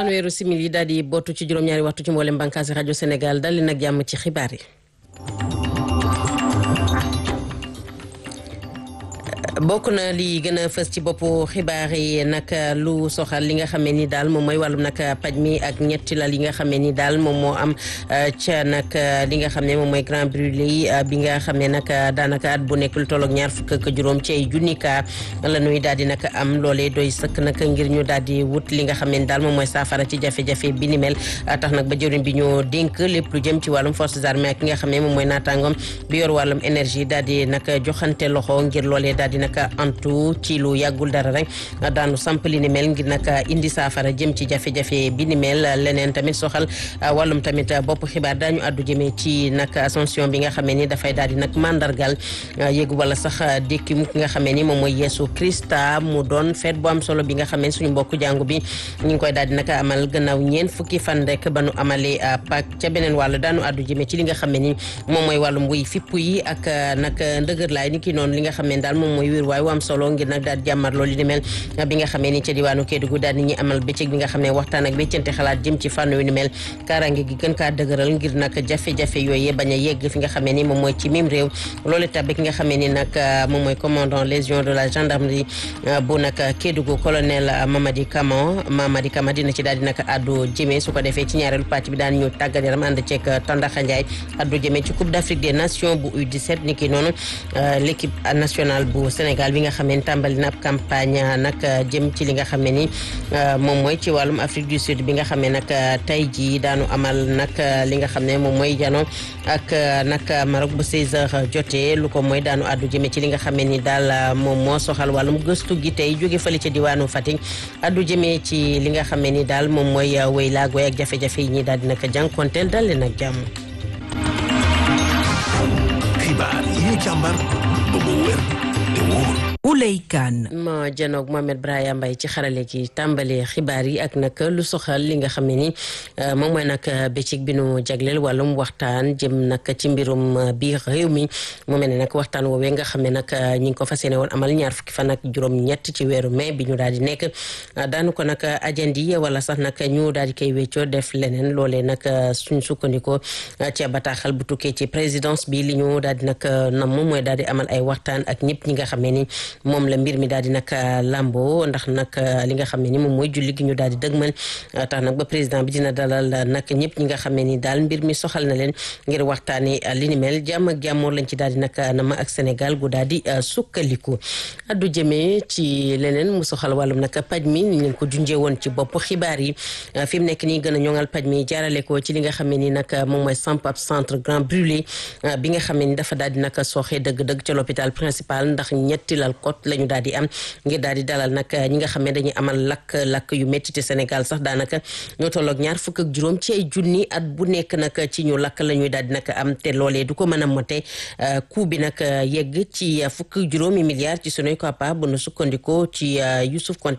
fanweeru simili daal di bootu ci juróom-ñaari waxtu ci mboolem bànqaasi rajo Sénégal dal li nag jàmm ci xibaar yi. bokk na li gën a fës ci boppu xibaar yi nag lu soxal li nga xamee ni daal moom mooy wàllum nag paj mi ak ñetti lal yi nga xamee ni daal moom moo am ca nag li nga xam ne moom mooy grand brûlé yi bi nga xam ne nag daanaka at bu nekk lu tolloog ñaar fukk ak juróom ci ay junni kaa la ñuy daal di nag am loolee doy sëkk nag ngir ñu daal di wut li nga xam ne daal moom mooy saafara ci jafe-jafe bi ni mel tax nag ba jëriñ bi ñu dénk lépp lu jëm ci wàllum forces armées ak ki nga xam ne moom mooy naataangoom bi yor wàllum énergie daal di nag joxante loxo ngir loolee daal di nag antu ci lu yàggul dara rek daanu samp li ni mel ngir nag indi saafara jëm ci jafe-jafe bi ni mel leneen tamit soxal wàllum tamit bopp xibaar daañu àddu jëmee ci nag ascension bi nga xamee ni dafay daal di nag mandargal yéegu wala sax dékki mu ki nga xamee ni moom mooy Yeesu Krista mu doon feet bu am solo bi nga xamee suñu mbokku jàngu bi ñu ngi koy daal di nag amal gannaaw ñeen fukki fan rek ba nu amalee Pâques ca beneen wàll daanu àddu jëmee ci li nga xamee ni moom mooy wàllum wuy fippu yi ak nag ndëgër laay ni ki noonu li nga xamee daal moom mooy wér waaye am solo ngir nag daal di jàmmar loolu li ni mel bi nga xamee ni ca diwaanu Kédougou daal di ñuy amal bëccëg bi nga xam ne waxtaan ak béccante xalaat jëm ci fànn yu ni mel kaaraange gi gën kaa dëgëral ngir nag jafe-jafe yooyu bañ a yegg fi nga xamee ni moom mooy ci mim réew loolu tabe ki nga xamee ni nag moom mooy commandant légion de la gendarmerie bu nag Kédougou colonel Mamadi Kama Mamadi Kama dina ci daal di nag addu jëmee su ko defee ci ñaareelu pàcc bi daan ñu tàggat yaram ànd ceeg Tandaxa Ndiaye addu jëmee ci Coupe d'Afrique des Nations bu U17 ni ki noonu l'équipe nationale bu Sénégal bi nga xam ne tàmbali na ab campagne nag jëm ci li nga xam ne ni moom mooy ci wàllum Afrique du Sud bi nga xam ne nag tey jii daanu amal nag li nga xam ne moom mooy jano ak nag Maroc bu 16h jotee lu ko mooy daanu addu jëme ci li nga xam ne ni daal moom moo soxal wàllum gëstu gi tey jóge fële ca diwaanu Fatick addu jëmee ci li nga xam ne ni daal moom mooy wéy laag wéy ak jafe-jafe yi ñi daal di nag jànkonteel dal leen ak jàmm. xibaar yi ñu càmbar ba mu wér te wóor. Ouley Kane ma janoog Mohamed Brahima Mbaye ci xarale gi tàmbale xibaar yi ak nag lu soxal li nga xam ne ni moom mooy nag bëccëg bi nu jagleel wàllum waxtaan jëm nag ci mbirum biir réew mi mu mel ne nag waxtaan woowee nga xam ne nag ñi ngi ko fas yéene woon amal ñaar fukki fan ak juróom-ñett ci weeru mai bi ñu daal di nekk daanu ko nag ajandi wala sax nag ñu daal di koy weccoo def leneen loolee nag suñ sukkandikoo ca bataaxal bu tukkee ci présidence bi li ñu daal di nag nam mooy daal di amal ay waxtaan ak ñëpp ñi nga xam ne ni moom la mbir mi daal di nag lambo ndax nag li nga xam ne ni moom mooy julli gi ñu daal di dëgmal tax nag ba président bi dina dalal nag ñëpp ñi nga xam ne ni daal mbir mi soxal na leen ngir waxtaani li ni mel jàmm ak jàmmoor lañ ci daal di nag nama ak Sénégal gu daal di sukkandiku addu jëmee ci leneen mu soxal wàllum nag paj mi ni leen ko junjee woon ci bopp xibaar yi fi mu nekk nii gën a ñoŋal paj mi jaarale ko ci li nga xam ne ni nag moom mooy samp ab centre grand brûlé bi nga xam ne ni dafa daal di nag sooxee dëgg-dëgg ca l'hôpital principal ndax ñetti lal kot la ñu daal di am ngir daal di dalal nag ñi nga xam ne dañuy amal lakk-lakk yu métti te Sénégal sax daanaka ñoo tolloog ñaar fukk ak juróom ci ay junni at bu nekk nag ci ñu lakk la ñuy daal di nag am te loolee du ko mën a mote coût bi nag yegg ci fukk juróomi milliards ci sunuy koppar bu nu sukkandikoo ci Youssouf Konté